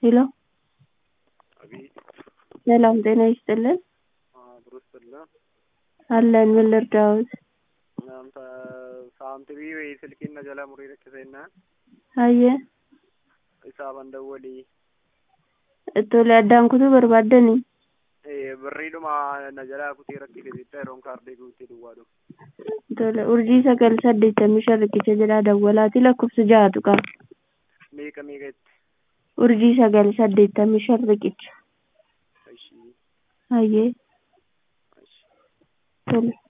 ሄሎ አቤት ሰላም ጤና ይስጥልን ብሩ ይስጥልን። አለን ምን ልርዳዎት? Naamta saamtibii wayii silkiin na jala murii rakkisennaan hayyee isaaban dawwalii tole addaan kutuu barbaaddanii birriidhuma na jalaa kutee rakkise jecha yeroon kaardii guuttee duwwaadhu. tole urjii sagal saddeettamii shan riqicha jedhaa dawwalaati lakkoofsa ja'atu qaba Meeqa meeqa itti? urjii sagal saddeettamii shan riqicha Ishii hayyee ishii. tole